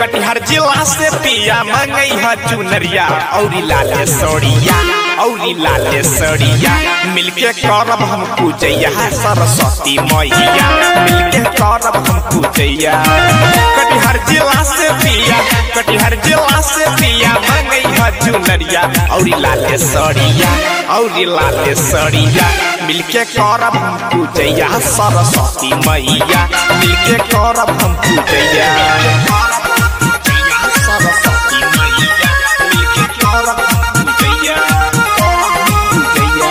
कटिहार जिला से पिया मंगई ह चुनरिया औरी लाले सड़िया औरी लाले सड़िया मिलके करब हम पूजैया सरस्वती मैया मिलके करब हम पूजैया कटिहार जिला से पिया कटिहार जिला से पिया मंगई ह चुनरिया औरी लाले सड़िया औरी लाले सड़िया मिलके करब हम पूजैया सरस्वती मैया मिलके करब हम पूजैया सरस्वती मैया मिलके करब हम पूजैया पूजैया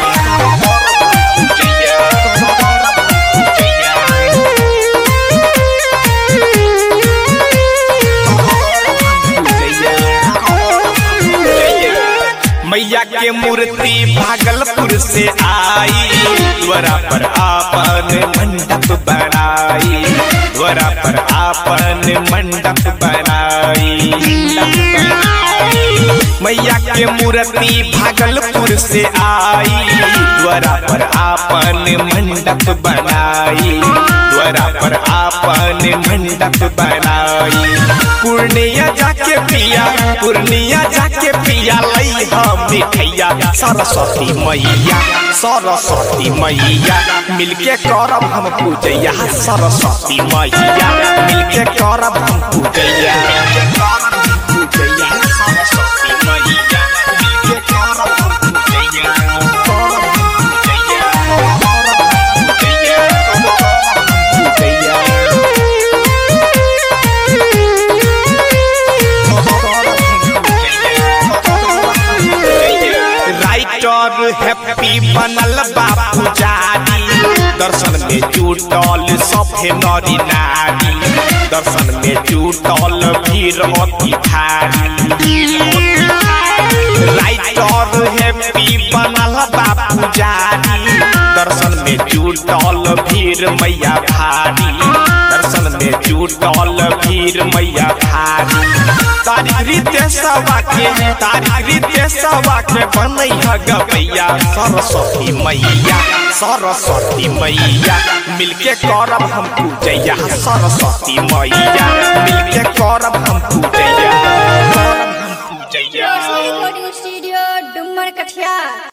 मैया के मूर्ति भागलपुर से आई द्वारा पर आपन मंडप बनाई द्वारा पर आपन मंडप बनाई मैया के मूर्ति भागलपुर से आई द्वारा पर आपन मंडप बनाई द्वारा पर आपन मंडप बनाई पूर्णिया जाके पिया पूर्णिया जाके पिया लई हम मिठैया सरस्वती मैया सरस्वती मैया मिलके करब हम पूजैया सरस्वती मैया मिलके करब हम पूजैया पूजैया सरस्वती मैया मिलके करब हम पूजैया करब हम पूजैया करब हम पूजैया करब हम पूजैया राइटर हैप्पी बनल बापू जानी दर्शन में जुटल सभे नरी नारी दर्शन में जुटल भीड़ अति भारी राइटर हैप्पी बनल बापू जानी दर्शन में जुटल भीड़ मैया भारी दर्शन में जुटल भीड़ मैया भारी तारीख रीते सवा के तारीख रीते सवा के बनई ह गवैया सरस्वती मैया सरस्वती मैया मिलके करब हम पूजैया सरस्वती मैया मिलके करब हम पूजैया करब हम पूजैया रिकॉर्डिंग स्टूडियो डुमर कठिया